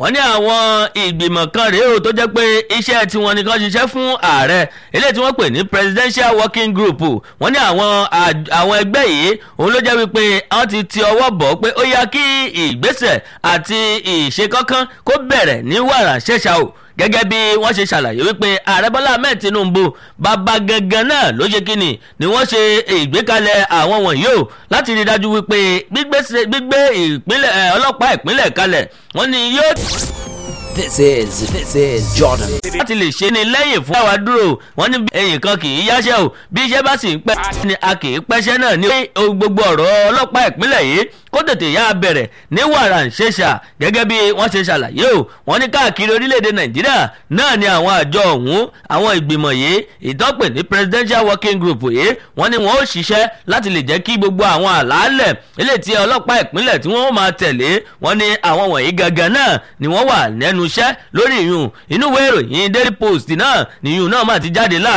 wọ́n ní àwọn ìgbìmọ̀ kan rèé o tó jẹ́ pé iṣẹ́ tiwọn nìkan ṣiṣẹ́ fún ààrẹ eléyìí tí wọ́n pè ní presidential working group wọ́n ní àwọn àwọn ẹgbẹ́ yìí òun ló jẹ́ wípé wọ́n ti ti ọwọ́ bọ̀ pé ó yá kí ìgbésẹ̀ àti ìṣe kankan kó bẹ̀rẹ̀ ní wàrà ṣẹ̀ṣà o gẹ́gẹ́ bí wọ́n ṣe ṣàlàyé wípé ààrẹ bọ́lá ahmed tinubu bàbá gangan náà ló ṣe kíni ni wọ́n ṣe ìgbékalẹ̀ àwọn wọ̀nyí o láti rí i dájú wípé gbígbé ìpínlẹ̀ ọlọ́pàá ìpínlẹ̀ kalẹ̀ wọ́n ní yóò. This is this is Jordan. láti lè ṣe ni lẹ́yìn fún àwa dúró wọ́n ní ẹ̀yìn kan kì í yáṣẹ́ o bí iṣẹ́ bá sì ń pẹ́ ni a kì í pẹ́ṣẹ́ náà ní gbogbo ọ̀rọ̀ ọlọ́pàá ìpínlẹ̀ yìí kó tètè yá bẹ̀rẹ̀ ní wàrà ń ṣèṣà gẹ́gẹ́ bí wọ́n ṣe ṣàlàyé o wọ́n ní káàkiri orílẹ̀-èdè nàìjíríà náà ni àwọn àjọ ọ̀hún àwọn ìgbìmọ̀ yìí ìtọ́pẹ̀ ní presidential working group yìí wọ́n ní wọ́n ó ṣiṣẹ́ láti lè jẹ́ kí gbogbo àwọn àlàálẹ̀ ilé tí ọlọ́pàá ìpínlẹ̀ tí wọ́n máa tẹ̀lé wọ́n ní àwọn wọ̀nyí gangan náà ni wọ́n wà lẹ́nu iṣẹ́ lórí ìyún inú ìwé ìròyìn daily post náà nìyún náà máa ti jáde láàrin.